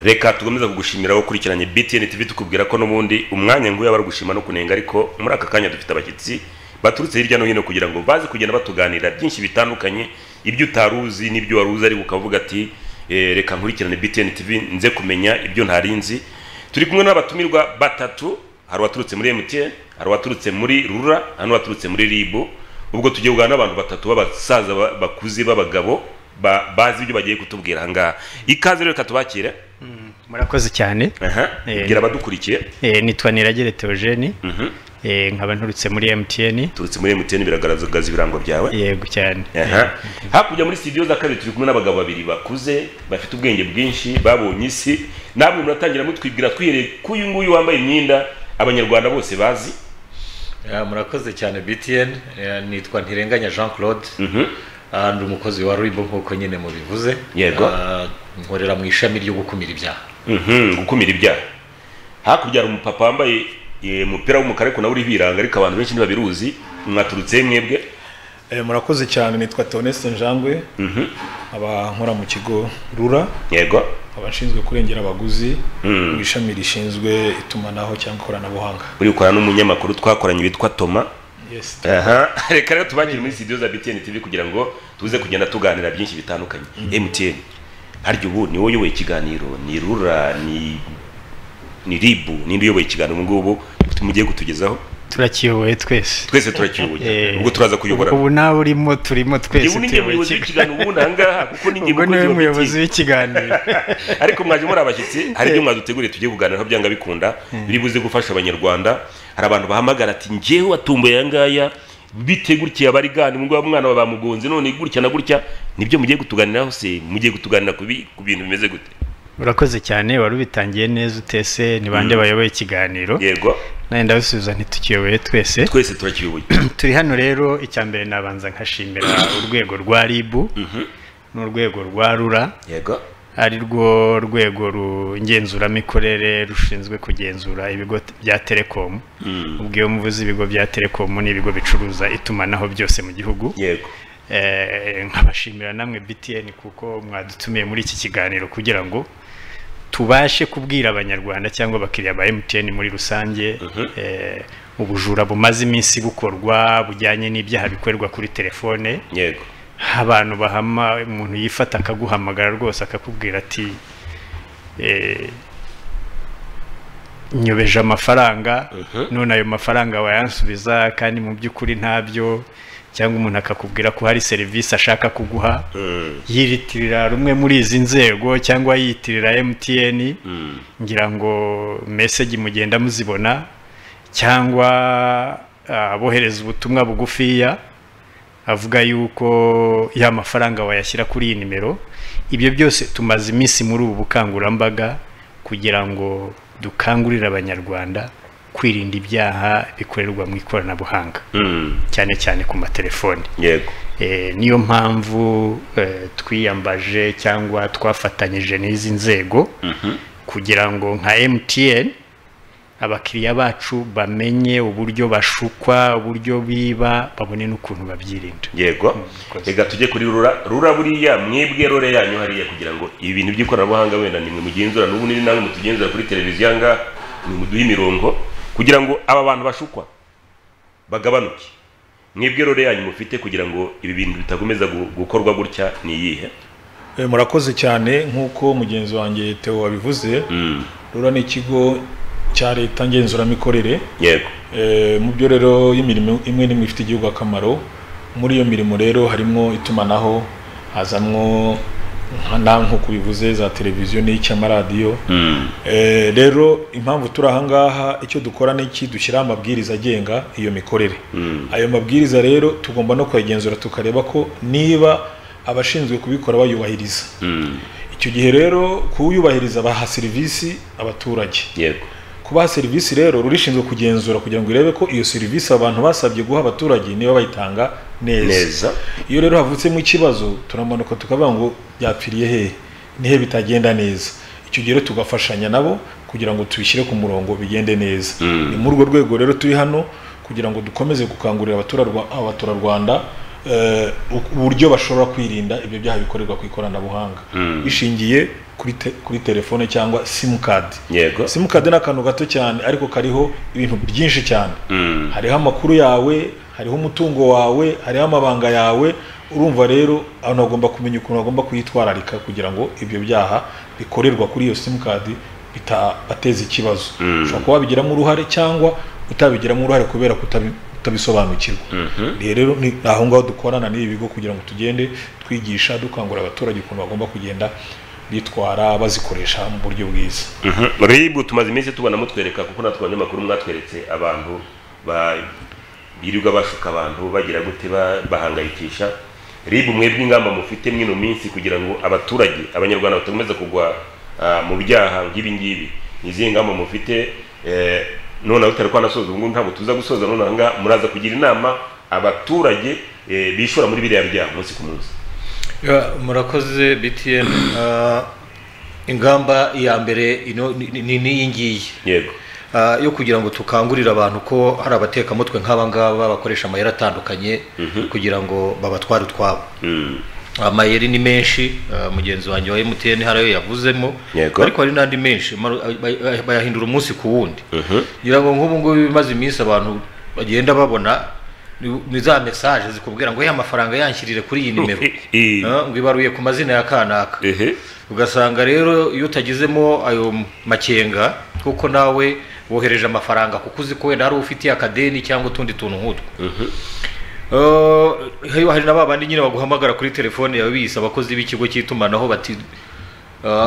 reka tukomeze kugushimira wowe ukurikiranye btn tv tukubwira ko n'ubundi umwanya nguyu aba gushima no kunenga ariko muri aka kanya dufite abashyitsi baturutse hirya no hino kugira ngo baze kugenda batuganira byinshi bitandukanye ibyo utari uzi n'ibyo wari uzi ariko ukavuga ati "Eh, reka nkurikirane btn tv nze kumenya ibyo ntari nzi turi kumwe n'abatumirwa batatu hari uwaturutse muri mtn hari uwaturutse muri rura hari n'uwaturutse muri ribu ubwo tugiye kuganira n'abantu batatu b'abasaza ba- bakuze b'abagabo ba- bazi ibyo bagiye kutubwira ahangaha ikaze rero reka tubakire murakoze cyane aha Eh, bwira abadukurikiye Eh, nitwa niragere theogene Mhm. Eh, nkaba nturutse muri mtn turutse muri mtn biragaragaza ibirango byawe yego cyane Aha. hakurya muri studio za kabiri turi kumwe n'abagabo babiri bakuze bafite ubwenge bwinshi babonye isi namwe muratangira mutwibwira twihereye ku uyu nguyu wambaye imyenda abanyarwanda bose bazi Eh, murakoze cyane btn Eh, nitwa ntirenganya jean claude Ah, ndi umukozi wa ribo nk'uko nyine mubivuze Yego. Ah, nkorera mu ishami ryo gukumira ibyaha Mhm, gukumira ibyaha hakurya hari umupapa wambaye eh, umupira w'umukara ariko nawe uriho ibirango ariko abantu benshi ntibabiruzi mwaturutse mwebwe Eh, murakoze cyane nitwa Theoneste Njangwe aba nkora mu kigo rura yego abashinzwe kurengera abaguzi Mm. mu ishami rishinzwe itumanaho cyangwa ikoranabuhanga uri gukorana n'umunyamakuru twakoranye witwa toma yes aha reka rero tubakire muri studio za btn tv kugira ngo tuze kugenda tuganira byinshi bitandukanye mtn harya ubu ni wowe uyoboye ikiganiro ni rura ni ni ribu ninde uyoboye ikiganiro ubu ngubu mugiye kutugezaho turakiyoboye twese twese turakiyoboye Eh, ubwo turaza kuyobora ubu nawe urimo turimo twese yewe ninjye tuyoboye muyobozi ikiganiro w'ikiganiro ubundi ahangaha kuko ninjye ubwo mukozi niwe wa muyobozi BTN. w'ikiganiro ariko mwaje muri abashyitsi hari ibyo mwaduteguriye tugiye kuganiraho byanga bikunda biri buze gufasha abanyarwanda hari abantu bahamagara ati njyewe watumbuye aya ngaya bite gutya abarigani ngo wa mwana wa bamugonze none gutya na gutya nibyo mugiye kutuganiraho se mugiye kutuganira ku bi- ku bintu bimeze gute urakoze cyane wari ubitangiye neza utese ni bande bayoboye ikiganiro yego nawe ndabisubiza ntitukiyoboye twese twese turakiyoboye turi hano rero icya mbere nabanza nkashimira urwego rwa ribu n'urwego rwa rura yego ari rwo rwego rugenzuramikorere rushinzwe kugenzura ibigo t- bya telekomu ubwo iyo mvuze ibigo bya telekomu ni ibigo bicuruza itumanaho byose mu gihugu yego Eh, nkabashimira namwe btn kuko mwadutumiye muri iki kiganiro kugira ngo tubashe kubwira abanyarwanda cyangwa abakiriya ba mtn muri rusange eh, ubujura bumaze iminsi bukorwa bujyanye n'ibyaha bikorerwa kuri telefone yego abantu bahama umuntu yifata akaguhamagara rwose akakubwira ati eh, nyobeje amafaranga none ayo mafaranga wayansubiza kandi mu by'ukuri ntabyo cyangwa umuntu akakubwira ko hari serivisi ashaka kuguha Mm, yiyitirira rumwe muri izi nzego cyangwa yiyitirira mtn mm, ngira ngo mesegi mugenda muzibona cyangwa ah, abohereza ubutumwa bugufiya avuga yuko ya mafaranga wayashyira kuri iyi nimero ibyo byose tumaze iminsi muri ubu bukangurambaga kugira ngo dukangurire abanyarwanda kwirinda ibyaha bikorerwa mu ikoranabuhanga mm, cyane cyane ku matelefoni yego Eh, niyo mpamvu eh, twiyambaje cyangwa twafatanyije n'izi nzego kugira ngo nka mtn abakiriya bacu bamenye uburyo bashukwa uburyo biba babone n'ukuntu babyirinda yego Mwakoze. reka tujye kuri rura rura buriya mwebwe rore yanyu hariya kugira ngo ibi bintu by'ikoranabuhanga wenda nimwe mugenzura n'ubu ni namwe mutugenzura kuri televiziyo ahangaha nimuduhe imirongo kugira ngo aba bantu bashukwa bagabanuke mwebwe rore yanyu mufite kugira ngo ibi bintu bitakomeza gu- gukorwa gutya ni iyihe Eh, murakoze cyane nk'uko mugenzi wanjye Theo wabivuze Mm, rura ni ikigo cya leta ngenzuramikorere yego Eh, mu byo rero y'imirimo imwe n'imwe ifite igihugu akamaro muri iyo mirimo rero harimo itumanaho hazamwo nka- na nk'uko ubivuze za televiziyo n'icy'amaradiyo Mm, Eh, rero impamvu turi ahangaha icyo dukora ni iki dushyiraho amabwiriza agenga iyo mikorere Mm. ayo mabwiriza rero tugomba no kuyagenzura tukareba ko niba abashinzwe kubikora bayubahiriza mm, icyo gihe rero kuwuyubahiriza baha serivisi abaturage yego kubaha serivisi rero rurishinzwe kugenzura kugira ngo irebe ko iyo serivisi abantu basabye guha abaturage niba bayitanga neza neza iyo rero havutsemo ikibazo turamanuka tukavuga ngo byapfiriye hehe nihe bitagenda neza icyo gihe rero tugafashanya nabo kugira ngo tubishyire ku murongo bigende neza Mm. ni muri urwo rwego rero turi hano kugira ngo dukomeze gukangurira abaturarwa- abaturarwanda eh, uburyo bashobora kwirinda ibyo byaha bikorerwa ku ikoranabuhanga bishingiye kuri te- kuri telefone cyangwa simukadi yego simukadi ni akantu gato cyane ariko kariho ibintu byinshi cyane Mm. hariho amakuru yawe hariho umutungo wawe hariho amabanga yawe urumva rero abantu bagomba kumenya ukuntu bagomba kuyitwararika kugira ngo ibyo byaha bikorerwa kuri iyo simukadi bitabateza ikibazo Mm. ushobora kuba wabigiramo uruhare cyangwa utabigiramo uruhare kubera kutabi- kutabisobanukirwa Mhm. rero ni aho ngaho dukorana n'ibi bigo kugira ngo tugende twigisha dukangurira abaturage ukuntu bagomba kugenda bitwara bazikoresha mu buryo bwiza Mhm. ribu tumaze iminsi tubona mutwereka kuko natwe abanyamakuru mwatweretse abantu ba- birirwa bashuka abantu bagira gute ba- bahangayikisha ribu mwebwe ingamba mufite mwino minsi kugira ngo abaturage abanyarwanda batakomeza kugwa ah, mu byaha nk'ibi ngibi ni izihe ngamba mufite eh, noneho tutari twanasoza ubu ngubu ntabwo tuza gusoza noneho aha ngaha muraza kugira inama abaturage eh, bishora muri biriya byaha umunsi ku munsi Ya, murakoze btn Ah, ingamba ya mbere ino ni- ni ni iyi ngiyi yego Ah, yo kugira ngo tukangurire abantu ko hari abatekamutwe nk'aba ngaba bakoresha amayeri atandukanye kugira ngo babatware utwabo Mm. amayeri ni menshi ah, mugenzi wanjye wa mtn hari ayo yavuzemo Yego. ariko hari n'andi menshi maru- bay- bay- bayahindura umunsi ku wundi Mhm. ngira ngo nk'ubu ngubu bimaze iminsi abantu bagenda babona ni- ni za mesaje zikubwira ngo ya mafaranga yanshyirire kuri iyi nimero Eh, Ah, ngo ibaruye ku mazina ya kanaka ehe ugasanga rero iyo utagizemo ayo makenga kuko nawe wohereje amafaranga kuko uzi ko wenda hari ufitiye akadeni cyangwa utundi tuntu nk'utwo Eh, hari hari na ba bandi nyine baguhamagara kuri telefone yawe biyise abakozi b'ikigo cy'itumanaho bati "Eh,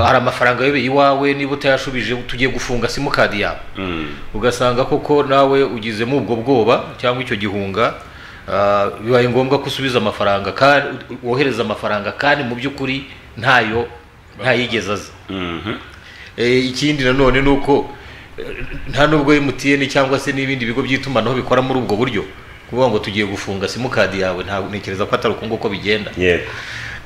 hari amafaranga ayobeye iwawe niba utayashubije tugiye gufunga simukadi yawe Mm. ugasanga koko nawe ugizemo ubwo bwoba cyangwa icyo gihunga ah, bibaye ngombwa ko usubiza amafaranga kandi wohereza amafaranga kandi mu by'ukuri ntayo ntayigeze aza Mhm. Eh, ikindi nanone ni uko eh, nta nubwo emutiyeni cyangwa se n'ibindi bigo by'itumanaho bikora muri ubwo buryo kuvuga ngo tugiye gufunga simukadi yawe ntabwo ntekereza ko atari uko nguko bigenda yego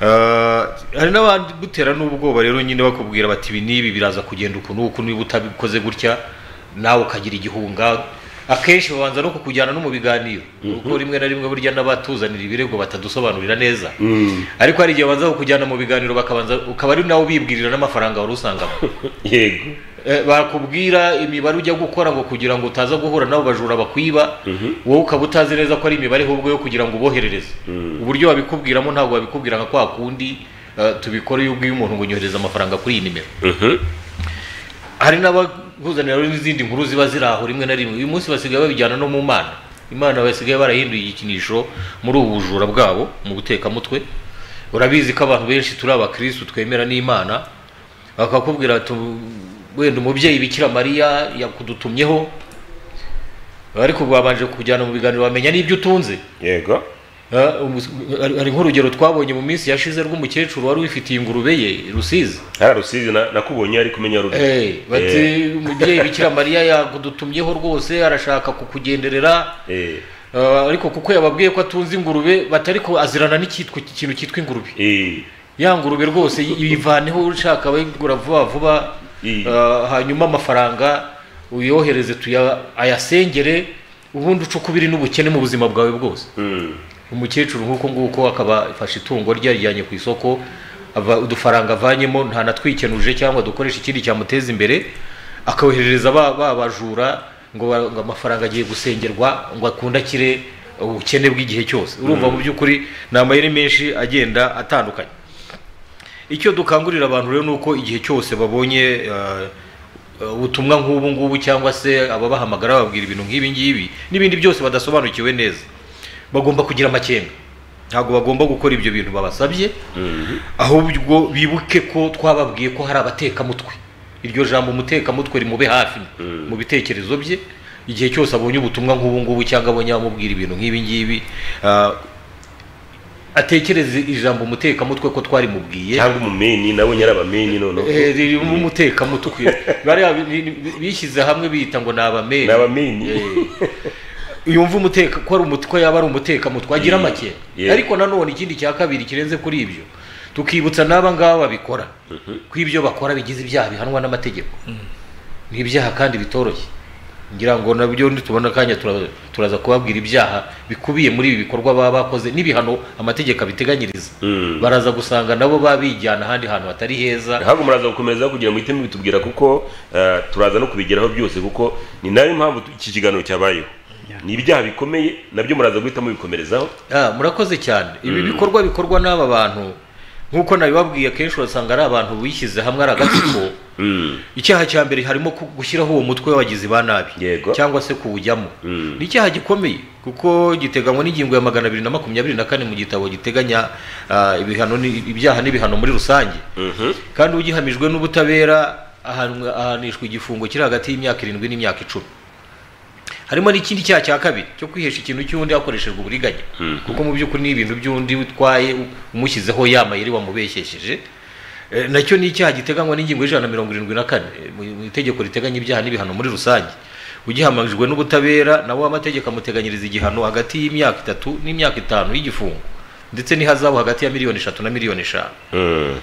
Ah, hari n'abandi gutera n'ubwoba rero nyine bakubwira bati ibi n'ibi biraza kugenda uku n'uku niba utabikoze gutya nawe ukagira igihunga akenshi babanza no kukujyana no mu biganiro kuko rimwe na rimwe burya n'abatuzanira ibirego batadusobanurira neza Mm. ariko hari igihe babanza kukujyana mu biganiro bakabanza ukaba ari nawe ubibwirira n'amafaranga wari usangamo yego Eh, bakubwira imibare ujya gukora ngo kugira ngo utaza guhura n'abo bajura bakwiba wowe ukaba utazi neza ko ari imibare ahubwo yo kugira ngo uboherereze uburyo babikubwiramo ntabwo babikubwira nka kwa kundi eh, tubikora iyo ubwiye umuntu ngo unyohereze amafaranga kuri iyi nimero Mhm. hari n'abakuzanira rero n'izindi nkuru ziba ziri aho rimwe na rimwe uyu munsi basigaye babijyana no mu mana imana basigaye barahinduye igikinisho muri ubu bujura bwabo mu gutekamutwe urabizi ko abantu benshi turi abakirisitu twemera n'imana bakakubwira bati wenda umubyeyi bikira mariya yakudutumyeho ariko babanje kujyana mu biganiro bamenya n'ibyo utunze yego Ah, umus- hari hari nk'urugero twabonye mu minsi yashize rw'umukecuru wari wifitiye ingurube ye rusizi hariya rusizi na- nakubonye ari kumenya rubi Eh, bati umubyeyi bikira mariya yagudutumyeho rwose arashaka kukugenderera Eh, Ah, ariko kuko yababwiye ko atunze ingurube batari ko azirana n'icyitwa ikintu cyitwa ingurube eh, ya ngurube rwose yivaneho ushaka bayigura vuba vuba I- Ah, hanyuma amafaranga uyohereze tuya ayasengere ubundi uce ukubiri n'ubukene mu buzima bwawe bwose mm. umukecuru nk'uko nguko akaba afashe itungo rye yarijyanye ku isoko ava udufaranga avanyemo ntanatwikenuje cyangwa dukoresha ikindi cyamuteza imbere akawoherereza ba ba bajura ngo ba- ngo amafaranga agiye gusengerwa ngo akunda akire ubukene bw'igihe cyose urumva mu by'ukuri ni amayeri menshi agenda atandukanye icyo dukangurira abantu rero ni uko igihe cyose babonye eh, eh, ubutumwa nk'ubu ngubu cyangwa se ababahamagara bababwira ibintu nk'ibi ngibi n'ibindi byose badasobanukiwe neza bagomba kugira amakenga ntabwo bagomba gukora ibyo bintu babasabye ahubwo bibuke ko twababwiye ko hari abatekamutwe iryo jambo umutekamutwe rimube hafi mu bitekerezo bye igihe cyose abonye ubutumwa nk'ubu ngubu cyangwa abonye abamubwira ibintu nk'ibi ngibi ah, atekereze ijambo umutekamutwe ko twarimubwiye cyangwa umumeni nawe nyarabameni noneho Eh, ririmo umutekamutwe bariya bi- bi- bishyize hamwe biyita ngo ni abameni ni abameni yumva umuteka ko ari umutwe ko yaba ari umutekamutwe agira Mm. make Yeah. ariko nanone ikindi cya kabiri kirenze kuri ibyo tukibutsa n'aba ngaba babikora ko ibyo bakora bigize ibyaha bihanwa n'amategeko ni ibyaha kandi bitoroshye ngira ngo nabyo nitubona akanya tura- turaza kubabwira ibyaha bikubiye muri ibi bikorwa baba bakoze n'ibihano amategeko abiteganyiriza Mm. baraza gusanga nabo baba bijyana ahandi hantu hatari heza ntabwo muraza gukomeza kugira ngo muhite mubitubwira kuko eh, turaza no kubigeraho byose kuko ni nayo mpamvu tu- iki kiganiro cyabayeho ni ibyaha bikomeye nabyo muraza guhita mubikomerezaho Ah, murakoze cyane ibi bikorwa bikorwa n'aba bantu nk'uko nabibabwiye akenshi urasanga ari abantu bishyize hamwe ari agatsiko Mm. icyaha cya mbere harimo ku- gushyiraho uwo mutwe w'abagizi ba nabi Yego. cyangwa se kuwujyamo Mm. ni icyaha gikomeye kuko giteganywa n'ingingo ya magana abiri na makumyabiri na kane mu gitabo giteganya ah, ibihano ni- ibyaha n'ibihano muri rusange Mhm. kandi ugihamijwe n'ubutabera ahanwa- ahanishwa igifungo kiri hagati y'imyaka irindwi n'imyaka icumi harimo n'ikindi cyaha cya kabiri cyo kwihesha ikintu cy'undi hakoreshejwe uburiganya Mhm. kuko mu by'ukuri ni ibintu by'undi utwaye u- umushyizeho yamayeri wamubeshyesheje Eh, nacyo ni icyaha giteganywa n'ingingo y'ijana na mirongo irindwi na kane eh, mu mu itegeko riteganya ibyaha n'ibihano muri rusange ugihamajwe n'ubutabera nawe amategeko amuteganyiriza igihano hagati y'imyaka itatu n'imyaka itanu y'igifungo ndetse n'ihazabu hagati ya miliyoni eshatu na miliyoni eshanu Mm.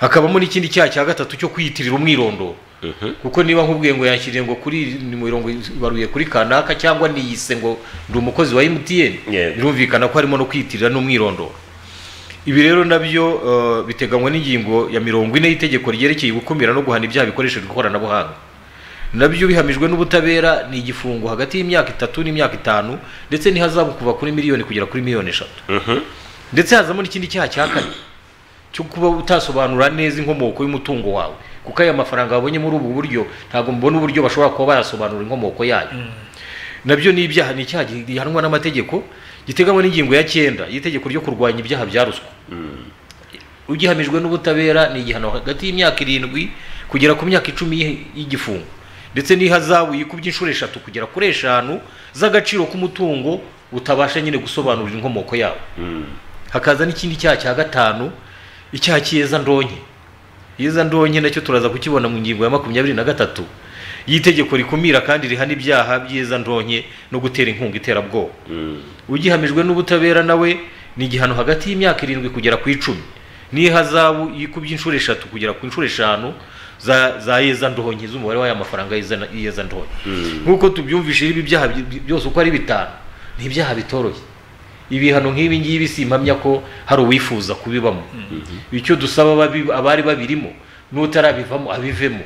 hakabamo n'ikindi cyaha cya gatatu cyo kwiyitirira umwirondoro Mhm. kuko niba nkubwiye ngo yanshyiriye ngo kuri ni mirongo ibaruye kuri kanaka cyangwa niyise ngo ndi umukozi wa mtn Yego. birumvikana ko harimo no kwiyitirira n'umwirondoro ibi rero nabyo eh, biteganywa n'ingingo ya mirongo ine y'itegeko ryerekeye gukumira no guhana ibyaha bikoreshejwe ikoranabuhanga nabyo bihamijwe n'ubutabera ni igifungo hagati y'imyaka itatu n'imyaka itanu ndetse n'ihazabu kuva kuri miliyoni kugera kuri miliyoni eshatu Mhm. ndetse hazamo n'ikindi cyaha cya kane cyo kuba utasobanura neza inkomoko y'umutungo wawe kuko aya mafaranga wabonye muri ubu buryo ntabwo mbona uburyo bashobora kuba bayasobanura inkomoko yayo nabyo ni ibyaha ni icyaha gihanwa n'amategeko giteganywa n'ingingo ya cyenda y'itegeko ryo kurwanya ibyaha bya ruswa ugihamijwe n'ubutabera ni igihano hagati y'imyaka irindwi kugera ku myaka icumi y'i- y'igifungo ndetse n'ihazabu yikubye inshuro eshatu kugera kuri eshanu z'agaciro k'umutungo utabasha nyine gusobanurira inkomoko yawe Mm. hakaza n'ikindi cyaha cya gatanu icyaha cy'iyeza ndonke iyeza ndonke nacyo turaza kukibona mu ngingo ya makumyabiri na gatatu y'itegeko rikumira kandi rihana ibyaha by'iyeza ndonke no gutera inkunga iterabwoba Mm. ugihamijwe n'ubutabera nawe ni igihano hagati y'imyaka irindwi kugera ku icumi n'ihazabu yikubye inshuro eshatu kugera ku inshuro eshanu za, za yeza ndonke z'umubare w'aya mafaranga yeza- yeza ndonke nk'uko tubyumvishije ibi byaha by- byose uko ari bitanu ni ibyaha bitoroshye ibihano nk'ibi ngibi simpamya ko hari uwifuza kubibamo icyo dusaba ababi- abari babirimo n'utarabivamo abivemo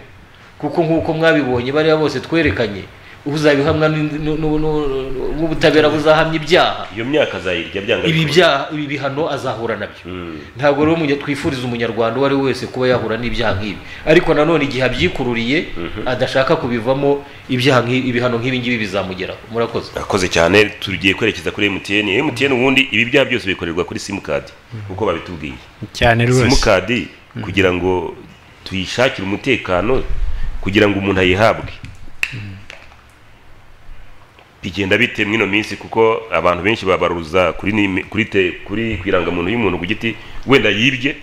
kuko nk'uko mwabibonye bariya bose twerekanye uzabihamwa n- n- n- n- n'ubutabera buzahamya ibyaha iyo myaka azayirya byanga ibi bikomeye. byaha ibi bihano azahura nabyo Mm. ntabwo rero umunya- twifuriza umunyarwanda uwo ari we wese kuba yahura n'ibyaha nk'ibi ariko nanone igihe abyikururiye adashaka kubivamo ibyaha nk'i- ibihano nk'ibi ngibi bizamugeraho murakoze akoze cyane tugiye kwerekeza kuri MTN MTN ubundi ibi byaha byose bikorerwa kuri simukadi uko babitubwiye cyane rwose simukadi kugira ngo tuyishakire umutekano kugira ngo umuntu ayihabwe bigenda bite mwino minsi kuko abantu benshi babaruza kuri nimi- kuri te- kuri ku irangamuntu y'umuntu ku giti wenda yibye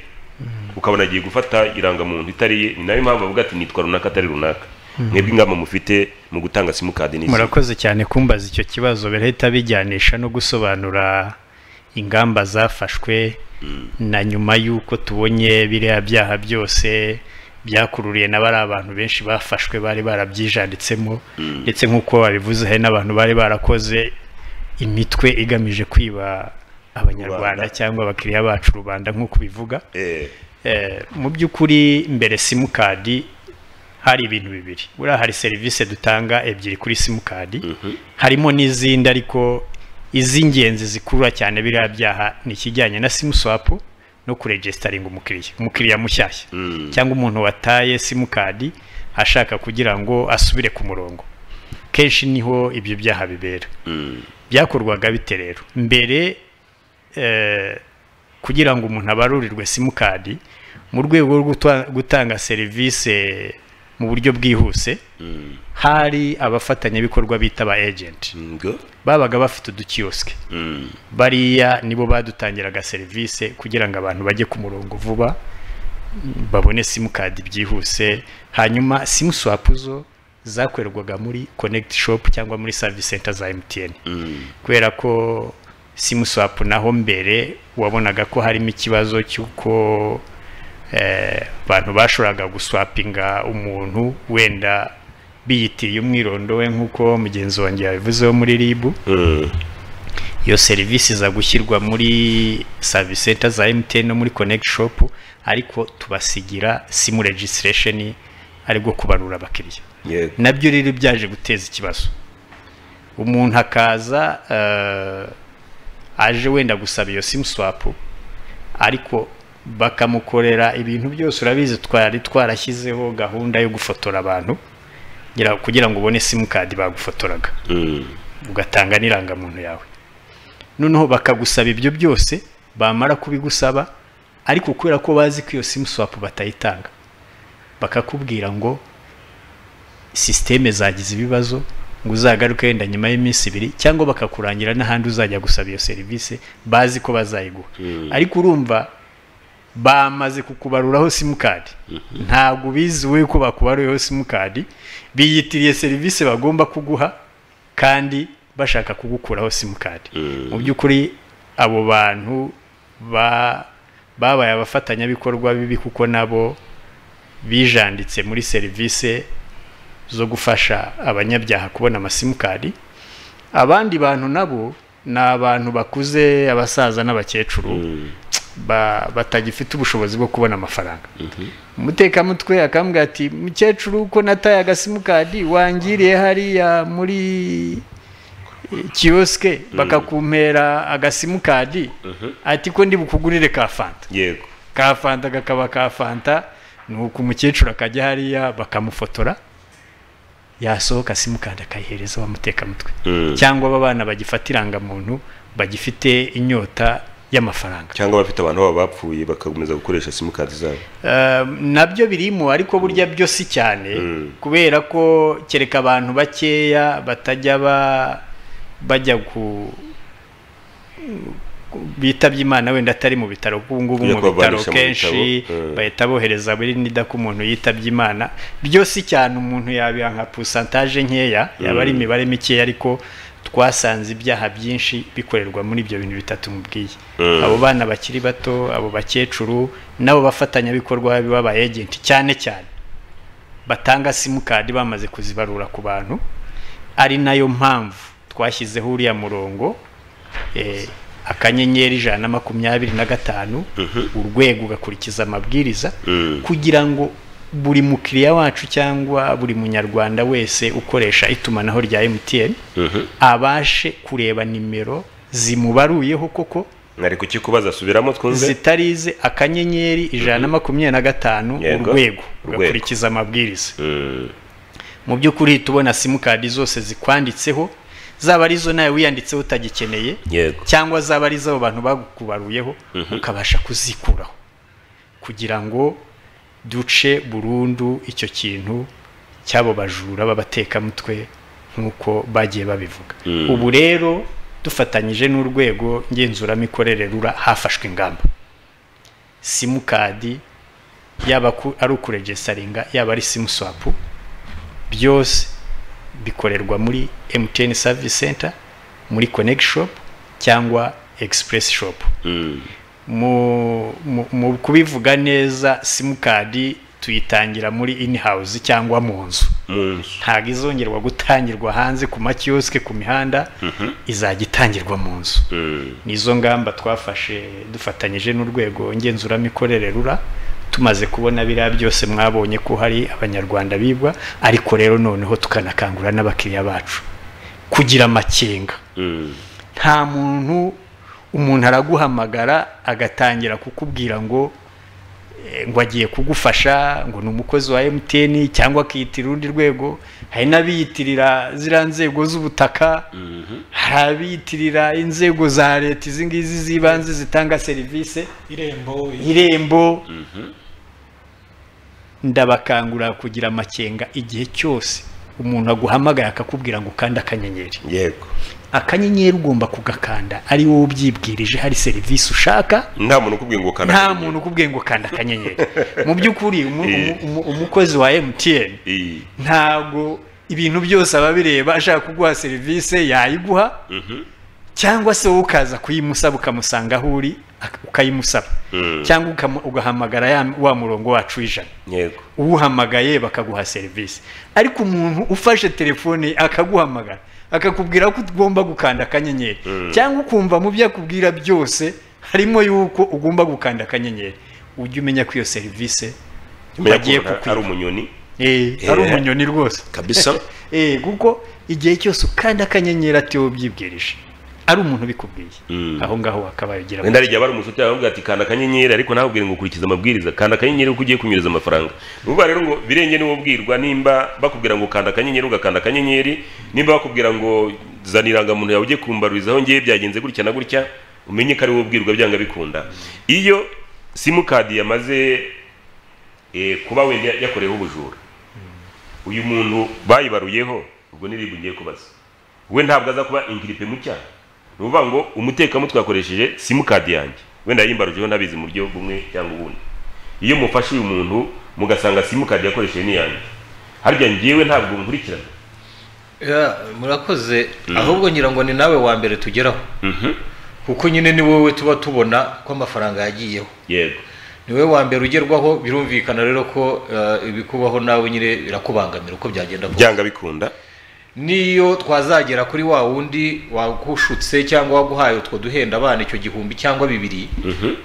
ukabona agiye gufata irangamuntu itari ye ni nayo mpamvu bavuga ati nitwa runaka atari runaka mwebwe ingamba mufite mu gutanga simukadi n'izi murakoze cyane kumbaza icyo kibazo birahita bijyanisha no gusobanura ingamba zafashwe na nyuma y'uko tubonye biriya byaha byose byakururiye na bari abantu benshi bafashwe bari barabyijanditsemo ndetse nk'uko babivuze hari n'abantu bari barakoze imitwe igamije kwiba abanyarwanda Rubanda. cyangwa abakiriya bacu rubanda nk'uko bivuga Eh, Eh, mu by'ukuri mbere simukadi hari ibintu bibiri buriya hari serivisi dutanga ebyiri kuri simukadi harimo n'izindi ariko iz'ingenzi zikurura cyane biriya byaha ni ikijyanye na simuswapu no kuregesitaringa umukiriya umukiriya mushyashya Mm. cyangwa umuntu wataye simukadi ashaka kugira ngo asubire ku murongo kenshi niho ibyo byaha bibera mm, byakorwaga bite rero mbere eh, kugira ngo umuntu abarurirwe simukadi mu rwego rwo gutwa- gutanga serivisi mu buryo bwihuse mm, hari abafatanyabikorwa bita aba agenti ngo, babaga bafite udukiyosike mm, bariya nibo badutangiraga serivisi kugira ngo abantu bajye ku murongo vuba mm, babone simukadi byihuse hanyuma simuswapu zo zakorerwaga muri konegiti shopu cyangwa muri savisi senta za emutiyeni mm, kubera ko simuswapu naho mbere wabonaga ko harimo ikibazo cy'uko eh, abantu bashoboraga guswapinga umuntu wenda biyitiye umwirondo we nk'uko mugenzi wanjye yabivuzeho muri ribu Mm. iyo serivisi iza gushyirwa muri service center za MTN no muri connect shop ariko tubasigira sim registration ari bwo kubarura abakiriya Yego. nabyo rero byaje guteza ikibazo umuntu akaza eh, aje wenda gusaba iyo sim swap ariko bakamukorera ibintu byose urabizi twari twarashyizeho gahunda yo gufotora abantu ngira- kugira ngo ubone simukadi bagufotoraga Mm. ugatanga n'irangamuntu yawe noneho bakagusaba ibyo byose bamara kubigusaba ariko kubera ko bazi ko iyo simu swapu batayitanga bakakubwira ngo sisiteme zagize ibibazo ngo uzagaruke wenda nyuma y'iminsi ibiri cyangwa bakakurangira n'ahandi uzajya gusaba iyo serivisi bazi ko bazayiguha ariko urumva bamaze kukubaruraho simukadi ntabwo biziwe ko bakubaruriyeho simukadi biyitiriye serivisi bagomba kuguha kandi bashaka kugukuraho simukadi mu by'ukuri abo bantu ba- babaye abafatanyabikorwa bibi kuko nabo bijanditse muri serivisi zo gufasha abanyabyaha kubona amasimukadi abandi bantu nabo ni abantu bakuze abasaza n'abakecuru ba- batagifite ubushobozi bwo kubona amafaranga umutekamutwe akambwira ati mukecuru ko nataye agasimukadi wangiriye hariya muri kiyosike bakakumpera agasimukadi ati ko ndi bukugurire ka fanta Yego. ka fanta kakaba ka fanta ni uko umukecuru akajya hariya bakamufotora yasohoka simukadi akayihereza wa mutekamutwe Mm. cyangwa aba bana bagifata irangamuntu bagifite inyota y'amafaranga cyangwa abafite abantu babo bapfuye bagakomeza gukoresha simukadi zabo Um, nabyo birimo ariko burya byo si cyane kubera ko kereka abantu bakeya batajya ba- bajya ku ku- bitabye imana wenda atari mu bitaro kuko ubu ngubu Kujya mu bitaro kubabarisha mu kenshi bitaro, mm. bahita bohereza buri nida ko umuntu yitabye imana byo si cyane umuntu yabiha nka pusantaje nkeya yaba ari imibare mikeya ariko twasanze ibyaha byinshi bikorerwa muri ibyo bintu bitatu mubwiye Mm. abo bana bakiri bato abo bakecuru n'abo bafatanyabikorwa baba agenti cyane cyane batanga simukadi bamaze kuzibarura ku bantu ari nayo mpamvu twashyizeho uriya murongo eh, akanyenyeri ijana na makumyabiri na gatanu urwego ugakurikiza amabwiriza kugira ngo buri mukiriya wacu cyangwa buri munyarwanda wese ukoresha itumanaho rya emutiyeni abashe kureba nimero zimubaruyeho koko nari kukikubaza subiramo twumve zitarize akanyenyeri ijana na makumyabiri na gatanu Yego. urwego Urwego. ugakurikiza amabwiriza Mm. mu by'ukuri uhita ubona simukadi zose zikwanditseho zaba ari zo nawe wiyanditseho utagikeneye yego cyangwa zaba ari iz'abo bantu bakubaruyeho ukabasha kuzikuraho kugira ngo duce burundu icyo kintu cy'abo bajura b'abatekamutwe nk'uko bagiye babivuga ubu rero dufatanyije n'urwego ngenzuramikorere rura hafashwe ingamba simukadi yaba ku- ari ukuregisaringa yaba ari simuswapu byose bikorerwa muri MTN Service Center muri Connect Shop cyangwa Express Shop Mm. mu, mu, mu kubivuga neza simukadi tuyitangira muri in-house cyangwa mu nzu mu nzu ntabwo izongerwa gutangirwa hanze ku makiyosike ku mihanda izajya itangirwa mu nzu Mm. nizo ngamba twafashe dufatanyije n'urwego ngenzuramikorere rura tumaze kubona biriya byose mwabonye ko hari abanyarwanda bibwa ariko rero noneho tukanakangurira n'abakiriya bacu kugira amakenga Mm. nta muntu umuntu araguhamagara agatangira kukubwira ngo eh, ngo agiye kugufasha ngo ni umukozi wa MTN cyangwa akiyitira urundi rwego hari n'abiyitirira ziriya nzego z'ubutaka hari abiyitirira inzego za leta izi ngizi z'ibanze zitanga serivisi irembo irembo ndabakangurira kugira amakenga igihe cyose umuntu aguhamagara akakubwira ngo ukande akanyenyeri yego akanyenyeri ugomba kugakanda ari wowe ubyibwirije hari serivisi ushaka nta muntu ukubwiye ngo ukanda nta muntu ukubwiye ngo kanda akanyenyeri mu by'ukuri umu- umu- umu- umukozi wa MTN iyi ntabwo ibintu byose aba abireba ashaka kuguha serivisi yayiguha cyangwa se wowe ukaza kuyimusaba ukamusanga aho uri ak- ukayimusaba Mm. cyangwa ukam- ugahamagara ya- wa murongo wacu w'ijana yego uwuhamagaye bakaguha serivisi ariko umuntu ufashe telefone akaguhamagara akakubwira ko ugomba gukanda akanyenyeri cyangwa ukumva mu byo akubwira byose harimo y'uko ugomba gukanda akanyenyeri ujye umenya ko iyo serivisi umenya bagiye ko ari kukwita umunyoni Eh, Eh. ari umunyoni rwose kabisa Eh, kuko igihe cyose ukanda akanyenyeri atiwe ubyibwirije ari umuntu ubikubwiye Mm. aho ngaho wakabaye ugira ngo wenda hari igihe aba ari umushuti yawe aramubwira ati kanda akanyenyeri ariko ntabwire ngo ukurikize amabwiriza kanda akanyenyeri kuko ugiye kunyuriza amafaranga ni ukuvuga rero ngo birenge niwo ubwirwa nimba bakubwira ngo kanda akanyenyeri ugakanda akanyenyeri nimba bakubwira ngo zana irangamuntu yawe ujye kumbarurizaho ngewe byagenze gutya na gutya umenye ko ari wowe ubwirwa byanga bikunda iyo simukadi yamaze eh, kuba wenda yakoreyeho ubujura uyu muntu bayibaruyeho ubwo n'iribwa ugiye kubaza we ntabwo aza kuba ingiripe mu cyaha ni ukuvuga ngo umutekamutwe yakoresheje simukadi yanjye wenda yayimbarujeho nabizi mu buryo bumwe cyangwa ubundi iyo mufashe uyu muntu mugasanga simukadi yakoresheje ni yanjye harya njyewe ntabwo nkurikirana Ya, murakoze ahubwo ngira ngo ni nawe wa mbere tugeraho Mhm. kuko nyine ni wowe tuba tubona ko amafaranga yagiyeho yego ni wowe wa mbere ugerwaho birumvikana rero ko eh, ibikubaho nawe nyine birakubangamira uko byagenda kose byanga bikunda niyo twazagera kuri wa wundi wagushutse cyangwa waguhaye utwo duhenda abana icyo gihumbi cyangwa bibiri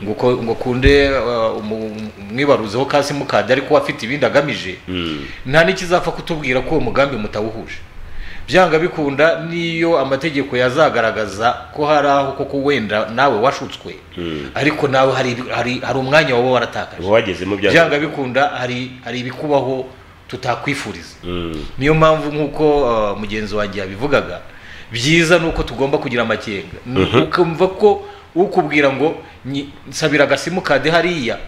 ngo uko- ngo ukunde uh, umu- umwibaruzeho ka simukadi ariko we afite ibindi agamije Mm. nta n'ikizapfa kutubwira ko uwo mugambi mutawuhuje byanga bikunda niyo amategeko yazagaragaza ko hari aho koko wenda nawe washutswe ariko nawe hari ibi- hari hari umwanya waba waratakaje uba wagezemo byanga byanga bikunda hari hari ibikubaho tutakwifuriza Mm. niyo mpamvu nk'uko uh, mugenzi wanjye yabivugaga byiza ni uko tugomba kugira amakenga Ni ukumva ko ukubwira ngo "Nyi- nsabira agasimukadi hariya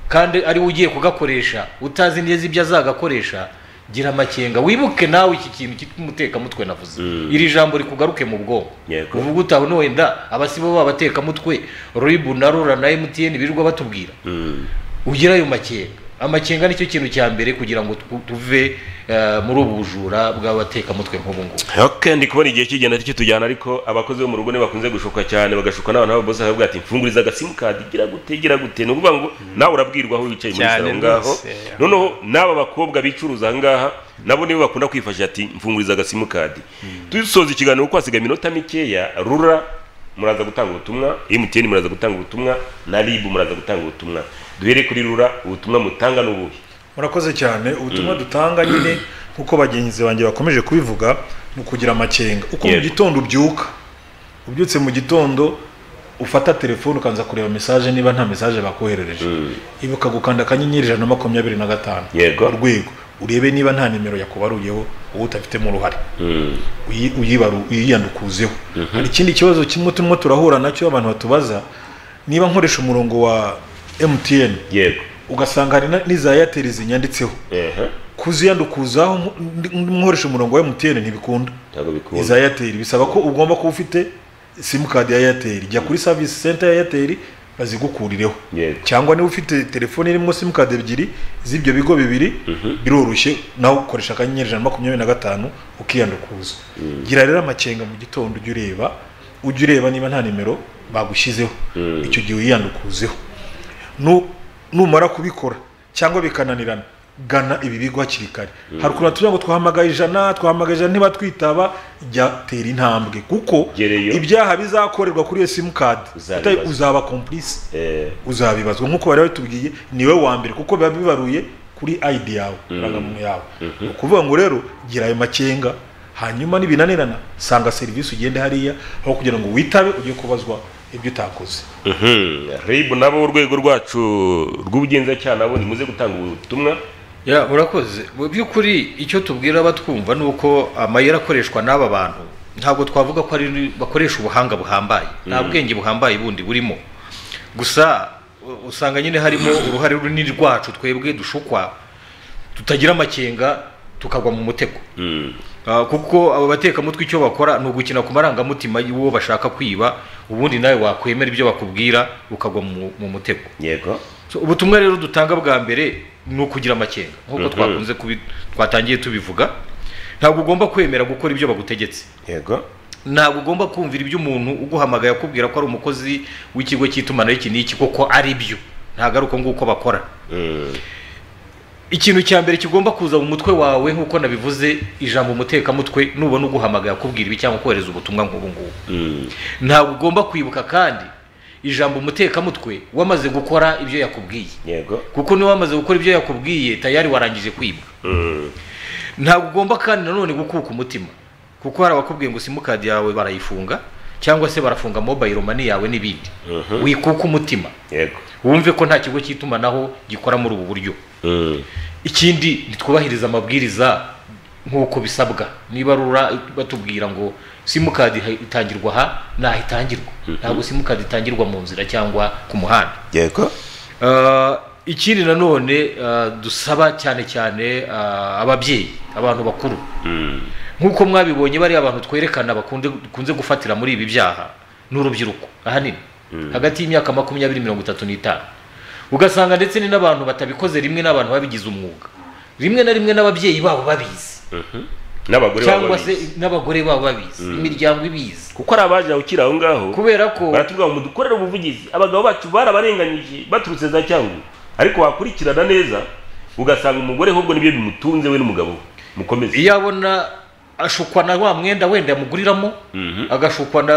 kandi ari we ugiye kugakoresha utazi neza ibyo azagakoresha gira amakenga wibuke nawe iki kintu cy'umutekamutwe navuze iri jambo rikugaruke mu bwonko Yego. uvuga utaha uno wenda abasibo b'abatekamutwe ribu na rura na emutiyeni birirwa batubwira Mm. ugira ayo makenga amakenga nicyo kintu cya mbere kugira ngo tu- tuve eh, muri ubu bujura bw'abatekamutwe nk'ubu ngubu Okay, ndi kubona igihe kigenda ari cyo tujyana ariko abakozi bo mu rugo ni bakunze gushuka cyane bagashuka n'abantu b'ababosi bakavuga ati mfunguriza agasimukadi gira gute gira gute ni ukuvuga ngo nawe urabwirwa aho wicaye muri Cyane salo ngaho rwose, yeah. noneho n'aba bakobwa bicuruza aha ngaha nabo nibo bakunda kwifashisha ati mfunguriza agasimukadi dusoza ikiganiro kuko hasigaye iminota mikeya rura muraza gutanga ubutumwa mtn muraza gutanga ubutumwa na rib muraza gutanga ubutumwa duhere kuri rura ubutumwa mutanga ni ubuhe murakoze cyane ubutumwa dutanga nyine nk'uko bagenzi banjye bakomeje kubivuga ni ukugira amakenga uko mu Yego. gitondo ubyuka ubyutse mu gitondo ufata telefone ukanza kureba mesaje niba nta mesaje bakoherereje ibuka gukanda akanyenyeri ijana na makumyabiri na gatanu Yego. urwego urebe niba nta nimero yakubaruyeho wowe utafitemo uruhare Mm, uyi- uyibaru- uyiyandukuzeho hari ikindi kibazo kimwe turimo turahura nacyo abantu batubaza niba nkoresha umurongo wa mtn yego ugasanga hari na- n'iza eyateri zinyanditseho ehe kuziyandukuzaho ndi- ndi- nkoresha umurongo wa mtn ntibikunda ntabwo bikunda iza eyateri bisaba ko ugomba kuba ufite simukadi ya eyateri jya kuri savisi senta ya eyateri bazigukurireho Yego. cyangwa niba ufite telefone irimo simukadi ebyiri z'ibyo bigo bibiri biroroshye nawe ukoresha akanyenyeri ijana na makumyabiri na gatanu ukiyandukuza gira rero amakenga mu gitondo ujya ureba ujya ureba niba nta nimero bagushyizeho icyo gihe wiyandukuzeho Nu- numara kubikora cyangwa bikananirana gana ibi bigo hakiri kare hari ukuntu tuvuga ngo twahamagaye ijana twahamagaye ijana ntibatwitaba jya tera intambwe kuko Gereyo. ibyaha bizakorerwa kuri iyo simukadi Uzabibazwa. uta- uzaba komplisi Eh, uzabibazwa nk'uko bari batubwiye niwe wa mbere kuko biba bibaruye kuri ayidi yawe irangamuntu yawe ni ukuvuga ngo rero gira ayo makenga hanyuma nibinanirana sanga serivisi ugende hariya aho kugira ngo witabe ujye kubazwa ibyo utakoze Mhm. rib nabo urwego rwacu rw'ubugenzacyaha nabo nimuze gutanga ubutumwa ya murakoze mu by'ukuri icyo tubwira abatwumva ni uko amayeri akoreshwa n'aba bantu ntabwo twavuga ko ari bakoresha ubuhanga buhambaye nta bwenge buhambaye bundi burimo gusa u- usanga nyine harimo uruhare runini rwacu twebwe dushukwa tutagira amakenga tukagwa mu mutego Ah, kuko aba batekamutwe icyo bakora ni ugukina ku marangamutima y'uwo bashaka kwiba ubundi nawe wakwemera ibyo bakubwira ukagwa mu mu mutego yego So, ubutumwa rero dutanga bwa mbere ni ukugira amakenga nk'uko twakunze kubi twatangiye tubivuga ntabwo ugomba kwemera gukora ibyo bagutegetse yego ntabwo ugomba kumvira ibyo umuntu uguhamagaye akubwira ko ari umukozi w'ikigo cy'itumanaho iki n'iki koko ari byo ntabwo ari uko nguko bakora ikintu cya mbere kigomba kuza mu mutwe wawe nk'uko nabivuze ijambo umutekamutwe nubona uguhamagaye akubwira ibi cyangwa kohereza ubutumwa nk'ubu ngubu ntabwo ugomba kwibuka kandi ijambo umutekamutwe wamaze gukora ibyo yakubwiye yego kuko niba wamaze gukora ibyo yakubwiye tayari warangije kwibwa ntabwo ugomba kandi nanone gukuka umutima kuko hari abakubwiye ngo simukadi yawe barayifunga cyangwa se barafunga mobayiro mani yawe n'ibindi wikuka umutima yego wumve ko nta kigo cy'itumanaho gikora muri ubu buryo ikindi ntitwubahirize amabwiriza nk'uko bisabwa niba rura batubwira ngo simukadi itangirwa aha n'aho itangirwa ntabwo simukadi itangirwa mu nzira cyangwa ku muhanda yego Ah, ikindi nanone ah, dusaba cyane cyane ah, ababyeyi abantu bakuru nk'uko mwabibonye bariya abantu twerekana bakunze dukunze gufatira muri ibi byaha ni urubyiruko ahanini hagati y'imyaka makumyabiri mirongo itatu n'itanu ugasanga ndetse ni n'abantu batabikoze rimwe n'abantu babigize umwuga rimwe na rimwe n'ababyeyi babo babizi n'abagore baba cyangwa se babizi. n'abagore babo babizi imiryango ibizi kuko hari abaje ukiri aho ngaho kubera ko baratubwira ngo dukorere ubuvugizi abagabo bacu barabarenganyije baturutse za cyangugu ariko wakurikirana neza ugasanga umugore ahubwo nibyo bimutunze we n'umugabo we mukomeze iyo abona ashukwa na wa mwenda wenda yamuguriramo Mhm. agashukwa na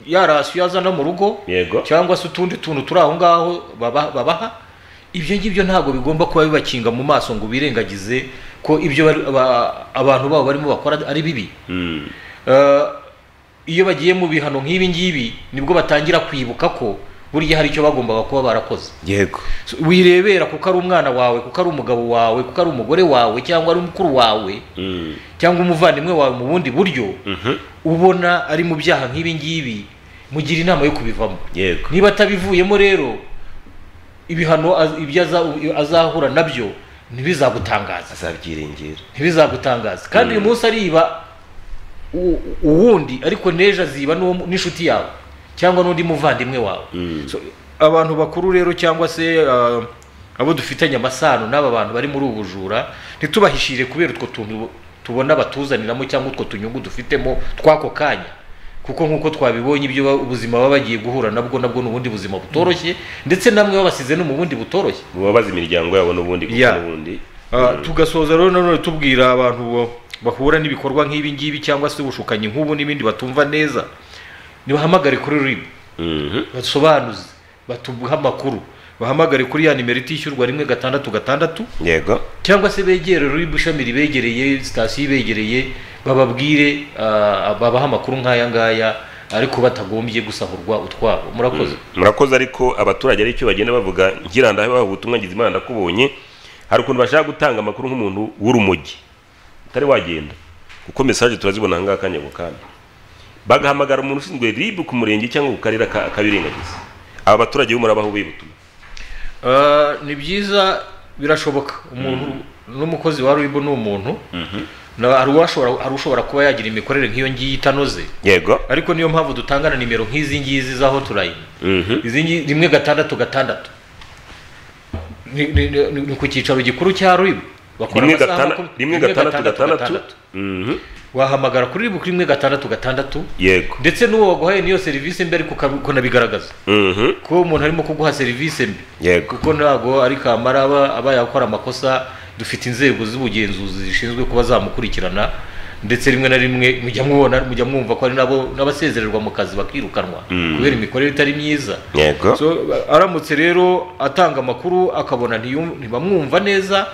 ya rasiyo yazana mu rugo Yego. cyangwa se utundi tuntu turi aho ngaho baba- babaha ibyo ngibyo ntabwo bigomba kuba bibakinga mu maso ngo birengagize ko ibyo bari- aba- abantu babo barimo bakora ari bibi Mm. Eh, iyo bagiye mu bihano nk'ibi ngibi nibwo batangira kwibuka ko buriya hari icyo bagombaga kuba barakoze yego So, wirebera kuko ari umwana wawe kuko ari umugabo wawe kuko ari umugore wawe cyangwa ari mukuru wawe Mm. cyangwa umuvandimwe wawe mu bundi buryo Mhm. ubona ari mu byaha nk'ibi ngibi mugira inama yo kubivamo yego niba atabivuyemo rero ibihano az- ibyo aza- azahura nabyo ntibizagutangaza azabyiringira ntibizagutangaza kandi uyu munsi ariba u- uwundi ariko n'ejo aziba n'uwo mu- n'inshuti yawe cyangwa n'undi muvandimwe wawe Mm. So, abantu bakuru rero cyangwa se ah, abo dufitanye amasano n'aba bantu bari muri ubu bujura ntitubahishire kubera utwo tuntu tubona batuzaniramo cyangwa utwo tunyungu dufitemo tw'ako kanya kuko nk'uko twabibonye ibyo ba- ubuzima baba bagiye guhura nabwo nabwo ni ubundi buzima butoroshye ndetse namwe babasize no mu bundi butoroshye bubabaza imiryango yabo n'ubundi kuko Yeah. n'ubundi Ah, tugasoza rero nanone tubwira abantu bo- bahura n'ibikorwa nk'ibi ngibi cyangwa se ubushukanyi nk'ubu n'ibindi batumva neza nibahamagare kuri ribu Mhm. basobanuze batuguhe amakuru bahamagare kuri ya nimero itishyurwa rimwe gatandatu gatandatu yego cyangwa se begere ribu ishami ribegereye sitasiyo ibegereye bababwire ah, babahe amakuru nk'aya ngaya ariko batagombye gusahurwa utwabo murakoze murakoze ariko abaturage ari cyo bagenda bavuga ngira ndahabaha ubutumwa ngize imana ndakubonye hari ukuntu bashaka gutanga amakuru nk'umuntu w'urumogi utari wagenda kuko mesaje turazibona ahangaha akanya ako kanya bagahamagara umuntu ushinzwe ribu ku murenge cyangwa ku karere aka- akabirengagiza aba baturage bo murabaho ubuye butumwa Ah, ni byiza birashoboka umuntu n'umukozi wa ribu ni umuntu Na- hari uwashobora- hari ushobora kuba yagira imikorere nk'iyo ngiyi itanoze yego ariko niyo mpamvu dutangana nimero nk'izi ngizi za hoturayini Mhm. izi ngi- rimwe gatandatu gatandatu ni ni- ni- ni ku cyicaro gikuru cya ribu bakora rimwe amasaha gatandatu makumyabiri- rimwe gatandatu gatandatu Mhm. wahamagara kuri ribu rimwe gatandatu gatandatu yego ndetse n'uwo waguhaye niyo serivisi mbi ariko uka- ukanabigaragaza Mhm. ko umuntu arimo kuguha serivisi mbi yego kuko ntabwo ari kamara aba aba yakora amakosa dufite inzego z'ubugenzuzi zishinzwe kuba zamukurikirana ndetse rimwe na rimwe mujya mubona mujya mwumva ko ari nabo n'abasezererwa mu kazi bakirukanwa kubera imikorere itari myiza yego So, aramutse rero atanga amakuru akabona ntiyum- ntibamwumva neza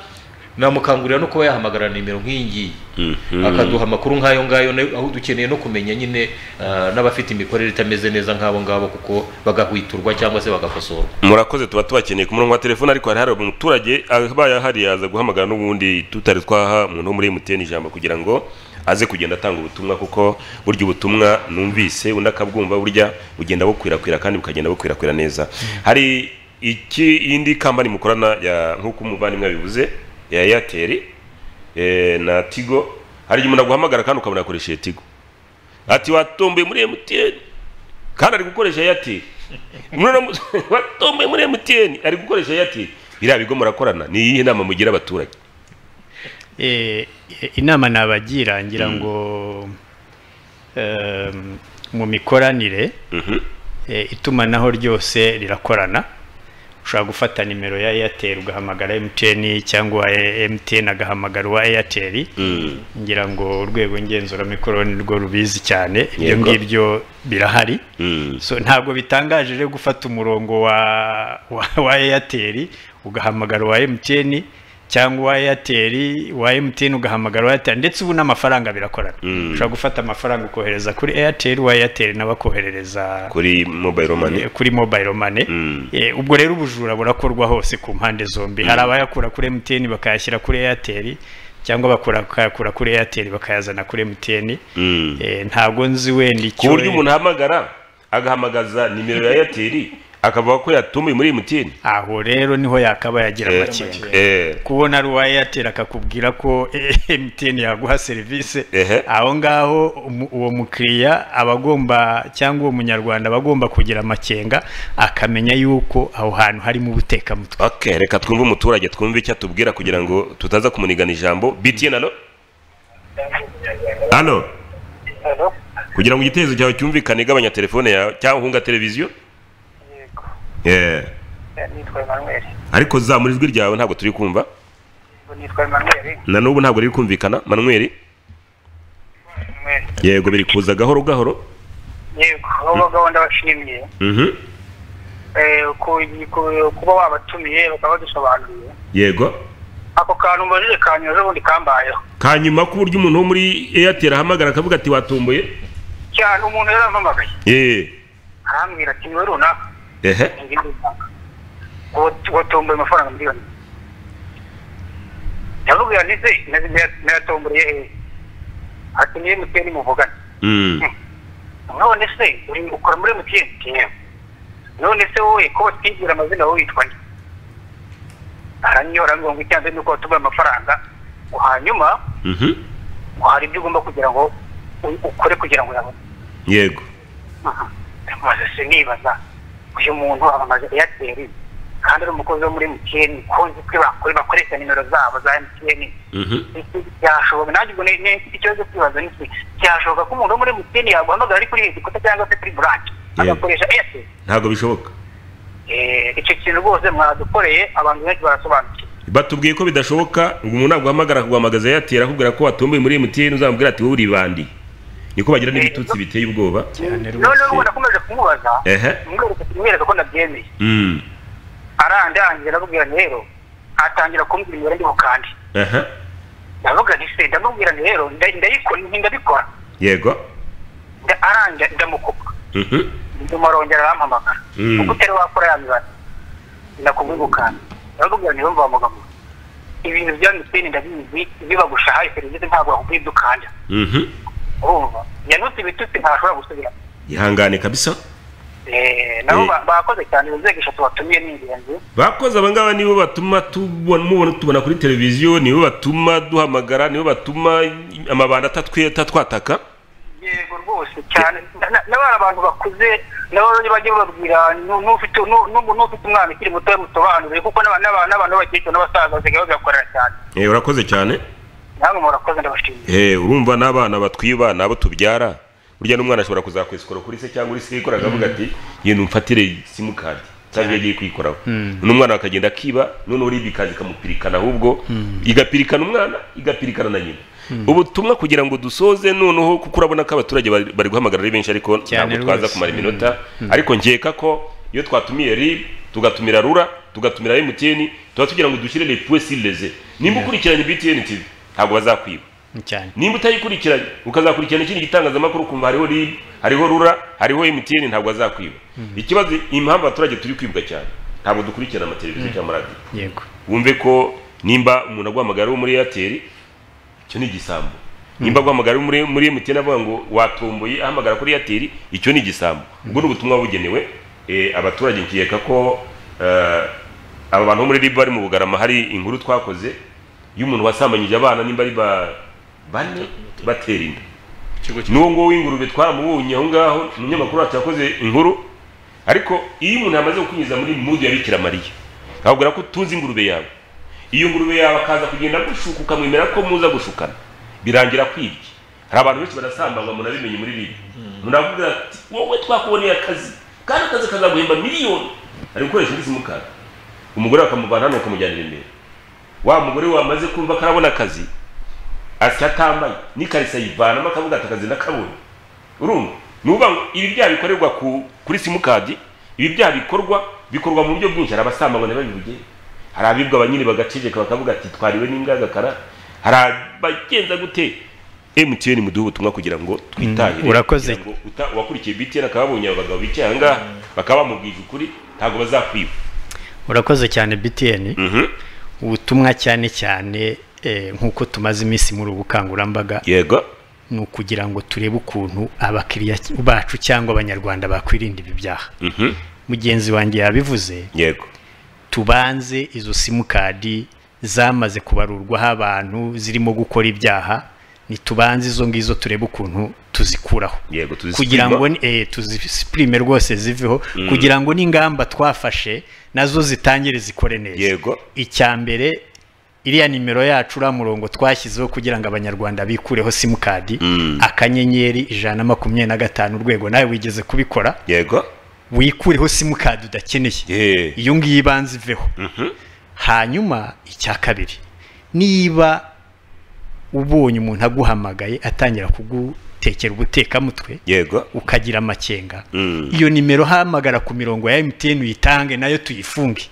namukangurira no kuba yahamagara nimero nk'iyi ngiyi Mhm. akaduha amakuru nk'ayo ngayo na- aho dukeneye no kumenya nyine ah, n'abafite imikorere itameze neza nk'abo ngabo kuko bagahwiturwa cyangwa se bagakosorwa murakoze tuba tubakeneye ku murongo wa telefone ariko hari hari umuturage abaye ahari yaza guhamagara n'ubundi tutari twaha umuntu wo muri emutiyeni ijambo kugira ngo aze kugenda atanga ubutumwa kuko burya ubutumwa numvise undi akabwumva burya bugenda bukwirakwira kandi bukagenda bukwirakwira neza hari iki indi kampani mukorana ya nk'uko umuvandimwe yabivuze ya eyateri na tigo hari igihe umuntu aguhamagara kandi ukabona yakoresheje tigo ati watomboye muri emutiyeni kandi ari gukoresha eyateri watomboye muri emutiyeni ari gukoresha eyateri biriya bigo murakorana ni iyihe nama mugira abaturage Eh, inama nabagira ngira ngo em, mu mikoranire eh, itumanaho ryose rirakorana ushobora gufata nimero ya airtel ugahamagara mtn cyangwa eh, mtn agahamagara uwa airtel ngira ngo urwego ngenzuramikorere ni rwo rubizi cyane ibyo Yego. ngibyo birahari so ntabwo bitangaje rero gufata umurongo wa wa, wa airtel ugahamagara uwa mtn cyangwa uwa airtel uwa mtn ugahamagara uwa airtel ndetse ubu n'amafaranga birakorana Mm. ushobora gufata amafaranga ukohereza kuri airtel uwa airtel nabakoherereza kuri mobile money kuri mobile money Mm. Eh, ubwo rero ubujura burakorwa hose ku mpande zombi hari abayakura kuri mtn bakayashyira kuri airtel cyangwa bakura- bakayakura kuri airtel bakayazana kuri mtn Mm. Eh, ntabwo nzi wenda ku icyo buryo umuntu ahamagara agahamagaza nimero ya airtel akavuga ko yatumiwe muri mtn aho rero niho yakaba yagira Eh, amakenga eh, kubona ari uwa airtel akakubwira ko mtn yaguha serivisi Ehe. aho ngaho umu- uwo mukiriya aba agomba cyangwa uwo munyarwanda aba agomba kugira amakenga akamenya yuko aho hantu harimo ubutekamutwe okay reka twumve umuturage twumve icyo atubwira kugira ngo tutaza kumunigana ijambo btn alo alo Alo, kugira ngo igitekerezo cyawe cyumvikane gabanya telefone yawe cyangwa hunga televiziyo yego Eh, Eh, nitwa Emmanuel ariko zamura ijwi ryawe ntabwo turi kumva Ubwo nitwa Emmanuel na n'ubu ntabwo riri kumvikana manuel Emmanuel. yego biri kuza gahoro gahoro yego abo gahunda bashimye Mhm. Eh, ku- ku- kuba wabatumiye bakaba badusobanuriye yego ako kantu mbajije kanyuma ejo bundi kambayeho kanyuma ko uburyo umuntu wo muri airtel ahamagara akavuga ati watomboye cyane umuntu yarampamagaye Eh, arambwira ati niwe runaka ehe ingimbi zanga watomboye amafaranga miliyoni yavuga ndetse nayatomboreye hehe ati niyo mutiyeni muvugana Mm. none se uri ukora muri emutiyeni yewe none se wowe ko batwigira amazina wowe witwa nde aranyora ngo icyanze ni uko watumiye amafaranga ngo hanyuma Mhm. ngo hari ibyo ugomba kugira ngo u- ukore kugira ngo uyabone yego Aha. maze sinibaza uyu muntu amamaza eyateri kandi ari umukozi wo muri emutiyeni konzi ko bakore bakoresha nimero zabo za emutiyeni Mhm. byashoboka nanjye ubwo ne- ne- mfite ikibazo cyo kwibaza niki byashoboka ko umuntu wo muri emutiyeni yaguhamagara ari kuri igikuta cyangwa se kuri buranje Yego. agakoresha eyateri ntabwo bishoboka Eh, icyo kintu rwose mwadukoreye abantu benshi barasobanukiwe batubwiye ko bidashoboka ngo umuntu ntabwo ahamagara kuguhamagaza airtel akubwira ko watomboye muri mtn uzamubwira ati wowe uri bandi niko bagira n'ibitutsi biteye ubwoba noneho ubu nakomeje kumubaza ehe mwereka mwereka ko nabyemeye Mm. arandangiye ndamubwira nti rero atangira kumbwira imibare ndi bukande ehe ndavuga nti se ndamubwira nti rero nda- ndayikora nti ndabikora yego Nda- arangira ndamukupa Mhm. nyuma arongera arampamagara Mm. kuko utari wakora ya mibare ndakubwira bukande ndamubwira nti yumva wamugabo ibintu bya mtn ndabizi bibagushahaye serivisi ntabwo wakubwira ibyo ukanda Mhm. urumva yanutse ibitutsi ntashobora gusubiramo ihangane kabisa Eh, nabo Eh. ba- bakoze cyane inzego eshatu batumiye ni ingenzi bakoze abangaba nibo batuma tubona mubona tubona kuri televiziyo nibo batuma duhamagara nibo batuma amabanda atatwe atatwataka yego rwose cyane na- na bari abantu bakuze nabo bajya bababwira "Nu- n'ufite nu- nu- n'ufite umwana ukiri muto musobanurire kuko n'aba- n'aba- n'abantu b'abakecuru n'abasaza basigaye babibakorera cyane eh urakoze cyane namwe murakoze ndabashimiye eh urumva n'abana batwiba nabo tubyara burya n'umwana ashobora kuzakwesikora kuri se cyangwa uri se yikora akavuga ati yenda umfatire simukadi cyangwa yagiye kwikoraho n'umwana akagenda akiba noneho uriya ikaza ikamupirikana ahubwo igapirikana umwana igapirikana na nyina ubutumwa kugira ngo dusoze noneho kuko urabona ko abaturage bari bari guhamagara ari benshi ariko Cyane ntabwo twaza rwose. kumara iminota ariko nkeka ko iyo twatumiye rib tugatumira rura tugatumira emutiyeni tuba tugira ngo dushyire lepuwe sireze nimba ukurikiranye btn tv ntabwo bazakwiba cyane nimba utayikurikiranye ukazakurikirana ikindi gitangazamakuru kumva hariho rib hariho rura hariho mtn ntabwo azakwiba ikibazo impamvu abaturage turi kwibwa cyane ntabwo dukurikirana amateleviziyo cyangwa amaradiyo yego wumve ko nimba umuntu aguhamagara wo muri airtel icyo ni igisambo nimba aguhamagara wo muri muri mtn avuga ngo watomboye ahamagara kuri airtel icyo ni igisambo ubwo ni ubutumwa bugenewe eh, abaturage nkeka ko eh, aba bantu bo muri ribu bari mu bugarama hari inkuru twakoze y'umuntu wasambanyije abana nimba ari ba- bane batera inda ikigo n'uwo nguwo w'ingurube twaramubonye aho ngaho umunyamakuru wacu yakoze inkuru ariko iyo umuntu yamaze kukunyuza muri mudu ya bikira mariya akakubwira ko utunze ingurube yawe iyo ngurube yawe akaza kugenda gushuka ukamwemera ko muza gushukana birangira kwibye hari abantu benshi barasambangwa munabimenye muri bibi muravuga ati wowe twakuboneye akazi kandi akazi kazaguhemba miliyoni ari gukoresha indi simukadi umugore bakamuvana hano bakamujyanira imbere wa mugore wamaze kumva ko arabona akazi asya atambaye n'ikarisa yivanamo akavuga ati akazi nakabonye urumva ni ukuvuga ngo ibi byaha bikorerwa ku- kuri simukadi ibi byaha bikorwa bikorwa mu buryo bwinshi hari abasambangwa ntibabivuge hari abibwa abanyine bagaceceka bakavuga ati twariwe n'ingagakara hari abagenza gute emutiyeni muduhe ubutumwa kugira ngo twitahire Mm, urakoze. kugira ngo uta- uwakurikiye btn akaba yabonye aba bagabo bicaye aha ngaha bakaba bamubwije ukuri ntabwo bazakwiba urakoze cyane btn Mhm. ubutumwa cyane cyane eh, nk'uko tumaze iminsi muri ubu bukangurambaga yego ni ukugira ngo turebe ukuntu abakiriya bacu cyangwa abanyarwanda bakwirinda ibi byaha Mhm. mugenzi wanjye yabivuze yego tubanze izo simukadi zamaze kubarurwaho abantu zirimo gukora ibyaha ntitubanze izo ngizo turebe ukuntu tuzikuraho yego tuzisipima. kugira ngo ni- eh, tuzisipurime rwose ziveho kugira ngo n'ingamba twafashe nazo zitangire zikore neza Yego. icya mbere iriya nimero yacu uriya murongo twashyizeho kugira ngo abanyarwanda bikureho simukadi akanyenyeri ijana na makumyabiri na gatanu urwego nawe wigeze kubikora yego wikureho simukadi udakeneye Yeah. iyo ngiyo ibanza iveho hanyuma icya kabiri niba ubonye umuntu aguhamagaye atangira kugutekera ubutekamutwe yego ukagira amakenga Mm. iyo nimero hamagara ku mirongo ya mtn uyitange nayo tuyifunge